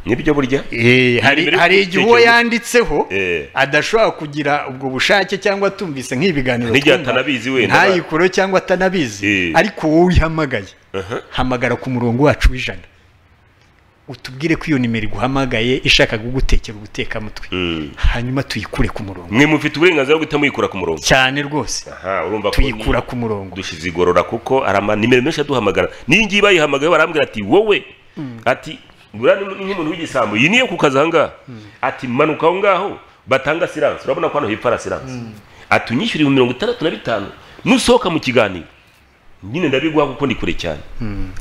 nibyo burya Eh, hari nimero hari igihe uwo y'ubutekamutwe. yanditseho Eh. adashobora kugira ubwo bushake cyangwa atumvise nk'ibiganiro N'igihe twumva, atanabizi wenda. ntayikureho cyangwa atanabizi Eh. ariko wowe uyihamagaye Aha. hamagara ku murongo wacu w'ijana utubwire ko iyo nimero iguhamagaye ishaka kugutekera ubutekamutwe Mm. hanyuma tuyikure ku murongo mwe mufite uburenganzira bwo guhita muyikura ku murongo cyane rwose aha urumva ko tuyikura ni- ku murongo dushyize igorora kuko hari amanimero menshi aduhamagara n'iyi ngiyi bayihamagaye barambwira ati wowe ati buriya ni nk'umuntu w'igisambo iyi niyo ku kazi aha ngaha ati manuka aho ngaho batanga siranse urabona ko hano hepfo hari siranse ati unyishyura ibihumbi mirongo itandatu na bitanu nusohoka mu kiganiro nyine ndabiguha kuko ndi kure cyane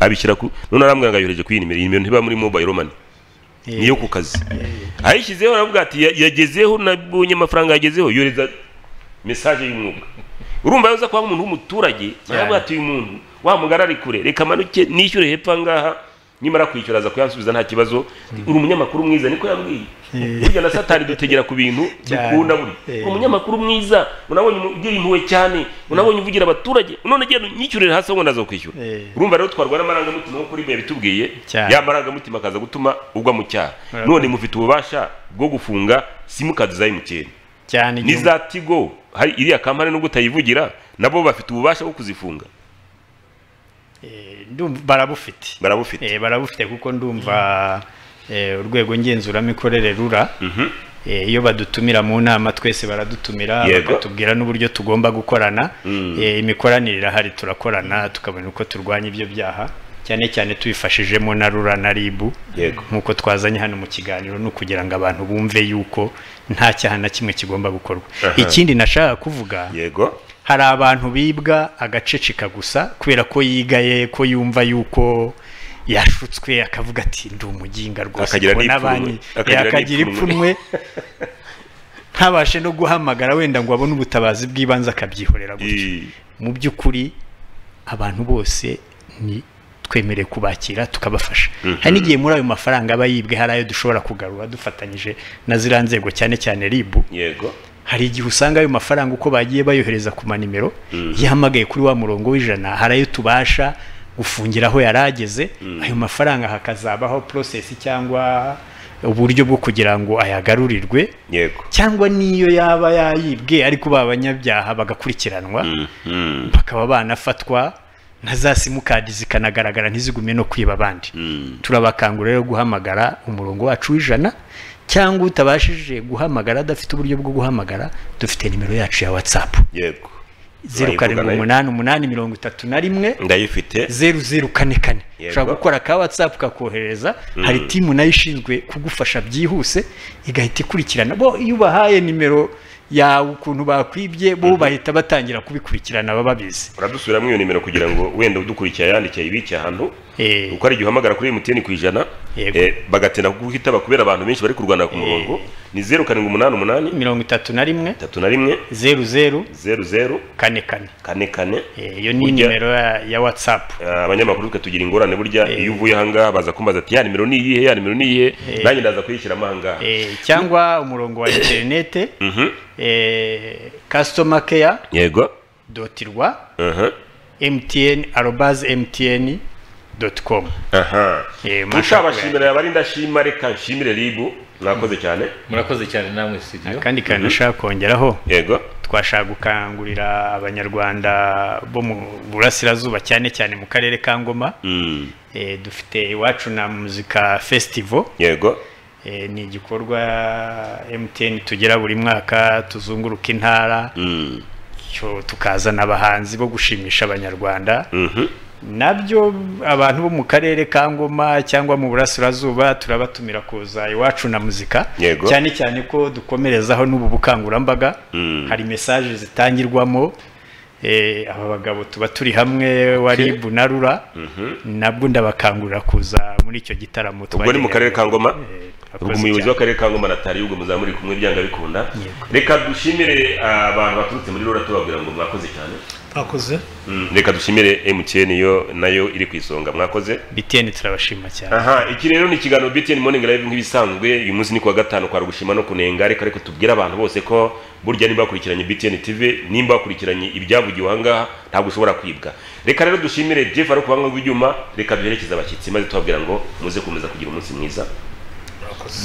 abishyira ku none arambwira ngo ayohereje ku iyi nimero iyi nimero ntiba muri mobile money niyo ku kazi ayishyizeho aravuga ati "Ya- yagezeho nabonye amafaranga yagezeho yohereza mesaje y'umwuka urumva yaza kuba nk'umuntu w'umuturage aravuga ati uyu muntu wa mugari ari kure reka manuke nishyure hepfo aha ngaha nimara kwishyura aza kuyansubiza nta kibazo uri umunyamakuru mwiza niko yambwiye burya na satani dutegera ku bintu Cyane. dukunda buri Eh. umunyamakuru mwiza unabonye umu- ugira impuhwe cyane unabonye uvugira abaturage none genda unyishyurire hasi ngo ndaza kwishyura Eh. urumva rero twarwa n'amarangamutima nk'uko uriya yabitubwiye Cyane. ya marangamutima akaza gutuma ugwa mu cyaha none mufite ububasha bwo gufunga simukadi za emutiyeni cyane igihe- n'iza tigo hari iriya kampani nubwo utayivugira nabo bafite ububasha bwo kuzifunga Eh, ndumva- barabufite barabufite Eh, barabufite kuko ndumva eh, urwego ngenzuramikorere rura Eh, iyo badutumira mu nama twese baradutumira Yego. bakatubwira n'uburyo tugomba gukorana Eh, imikoranire irahari turakorana tukabona uko turwanya ibyo byaha cyane cyane tubifashijemo na rura na ribu Yego. nk'uko twazanye hano mu kiganiro ni ukugira ngo abantu bumve yuko nta cyaha na kimwe kigomba gukorwa ikindi nashaka kuvuga yego hari abantu bibwa agaceceka gusa kubera ko yigaye ko yumva yuko yashutswe akavuga ati ndi umuginga rwose Akagira mbona n'ipfunwe. banki- Akagira eh, akagira n'ipfunwe. ipfunwe ntabashe no guhamagara wenda ngo abone ubutabazi bw'ibanze akabyihorera gutyo I- mu by'ukuri abantu bose ni twemerewe kubakira tukabafasha hari n'igihe muri ayo mafaranga aba yibwe hari ayo dushobora kugarura dufatanyije na ziriya nzego cyane cyane ribu yego hari igihe usanga ayo mafaranga uko bagiye bayohereza ku manimero yahamagaye kuri wa murongo w'ijana hari ayo tubasha gufungira aho yari ageze ayo mafaranga hakazabaho porosesi cyangwa uburyo bwo kugira ngo ayagarurirwe yego cyangwa n'iyo yaba yayibwe ariko ba banyabyaha bagakurikiranwa Mhm. bakaba banafatwa na za simukadi zikanagaragara ntizigume no kwiba abandi turabakangurira rero guhamagara umurongo wacu w'ijana cyangwa utabashije guhamagara adafite uburyo bwo guhamagara dufite nimero yacu ya watsapu yego zeru karindwi Urayivugana- umunani umunani mirongo itatu na rimwe ndayifite zeru zeru kane kane Yego. ushobora gukora ka watsapu kakohereza hari timu nayo ishinzwe kugufasha byihuse igahita ikurikirana bo iyo ubahaye nimero yawe ukuntu bakwibye bo bahita batangira kubikurikirana baba babizi uradusubiramo iyo nimero kugira ngo wenda udukurikiye ayandike ayibike ahantu Eh. uko ari igihe uhamagara kuri emutiyeni ku ijana yego Eh, bagatinda guhita bakubera abantu benshi bari kurwanira ku murongo ni zeru karindwi umunani umunani mirongo itatu na rimwe itatu na rimwe zeru zeru zeru zeru kane kane kane kane Eh, iyo ni Burya- nimero ya- ya watsapu Eh, abanyamakuru tukagira ingorane burya iyo uvuye ahangaha baza kumbaza ati ya nimero ni iyihe ya nimero ni iyihe nanjye ndaza kuyishyiramo ahangaha cyangwa umurongo wa interinete Mhm. kasitoma keya yego doti rwa aha mtn arobazi mtn doti komu aha Eh, mashaka utabashimira abari ndashima reka nshimire ribu mwakoze cyane murakoze cyane namwe sitidiyo akandi kantu nashaka kongeraho yego twashaka gukangurira abanyarwanda bo mu burasirazuba cyane cyane mu karere ka ngoma Mm, Eh, dufite iwacu na muzika festival yego Eh, ni igikorwa mtn tugira buri mwaka tuzunguruka intara Mm, cyo tukazana abahanzi bo gushimisha abanyarwanda mhm. nabyo abantu bo mu karere ka ngoma cyangwa mu burasirazuba turabatumira kuza iwacu na muzika Yego. cyane cyane ko dukomerezaho n'ubu bukangurambaga Mm. hari mesaje zitangirwamo eh, aba bagabo tuba turi hamwe waribu na rura nabwo ndabakangurira kuza muri icyo gitaramo ubwo ni mu karere ka ngoma Eh, ubwo turakoze umuyobozi cyane. w'akarere ka ngoma natari ubwo muzamuri kumwe byanga bikunda Yego. reka dushimire ah, abantu baturutse muri rura tubabwira ngo mwakoze cyane mwakoze Mm, reka dushimire mtn yo nayo iri ku isonga mwakoze BTN turabashima cyane aha iki rero ni ikiganiro btn morning live nk'ibisanzwe uyu munsi ni kuwa gatanu kwa rugushima no kunenga ariko ariko tubwire abantu bose ko burya nimba bakurikiranye btn tv nimba bakurikiranye ibyavugiwe ahangaha ntabwo ushobora kwibwa reka rero dushimire jeff ari kubanga rw'ibyuma reka duherekeze abashyitsi maze tubabwira ngo muze komeza kugira umunsi mwiza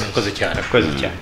murakoze cyane murakoze cyane